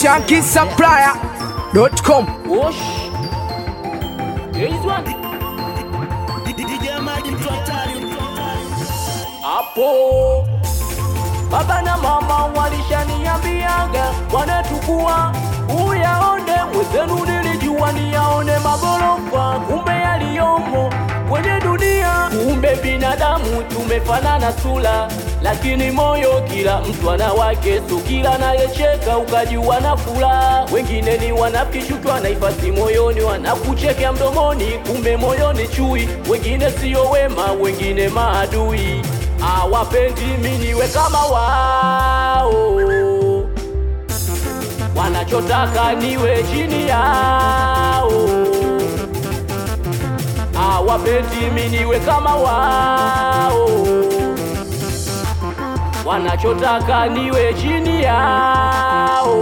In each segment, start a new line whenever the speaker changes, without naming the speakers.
shankisupplier.com
Osh. Here's one. Hapo baba na mama walishaniambiaga wanatukua uyaone mwezenu, nilijua niyaone magorofa, kumbe yaliyomo kwenye dunia. Kumbe binadamu tumefanana sura, lakini moyo kila mtu ana wake. So kila anayecheka ukajua na furaha, wengine ni wanafiki, chuki wanaifasi moyoni, wanakuchekea mdomoni, kumbe moyoni chui. Wengine sio wema, wengine maadui, hawapendi mimi niwe kama wao wanachotaka niwe chini yao, hawapendi mimi niwe kama wao, wanachotaka niwe chini yao,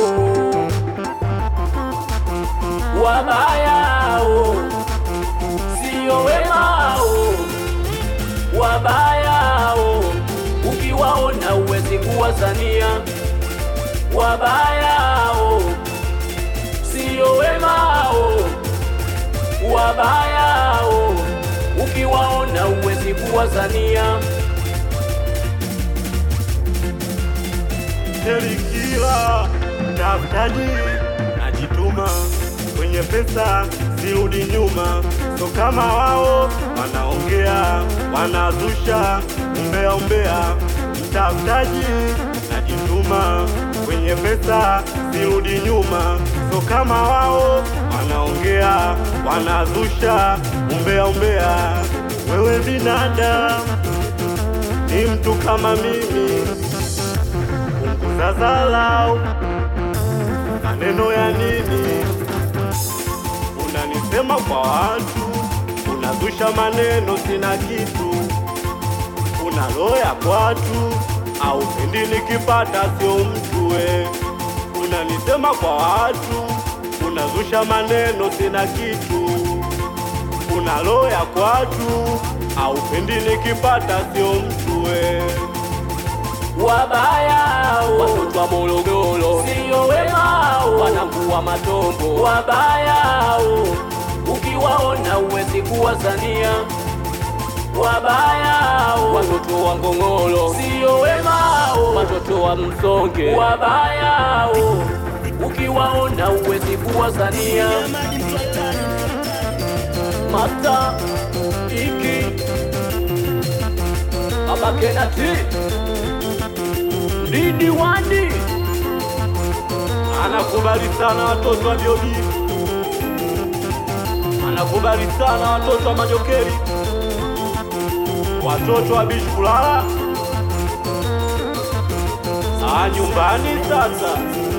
wabayao sio wemao, wabayao ukiwaona uwezi kuwazania wabayao sio wemao, wabayao ukiwaona uwezi kuwazania.
Elikila tafutaji najituma kwenye pesa sirudi nyuma, so kama wao wanaongea wanazusha umbea umbea, mtafutaji najituma kwenye pesa sirudi nyuma, so kama wao wanaongea wanazusha umbea umbea, wewe binadamu ni mtu kama mimi punguza dharau, maneno ya nini? Unanisema kwa watu, unazusha maneno, sina kitu, una roho ya kwatu, au pendi nikipata sio mtu we. Unanisema kwa watu, unazusha maneno, sina kitu, una roho ya kwatu, au pendi nikipata sio mtu we.
wabayao watoto wa Morogoro sio wemao, wanangua matombo wabayao, ukiwaona uwezi kuwazania wabayao, watoto wa Ngong'oro sio wemao, watoto wa Msonge wabayao, ukiwaona uwezi kuwazania mata iki abakenati Didi Wandi
Anakubali sana watoto wa Biobi, anakubali sana watoto wa Majokeri, watoto wa Bishi Kulala. Ah, nyumbani sasa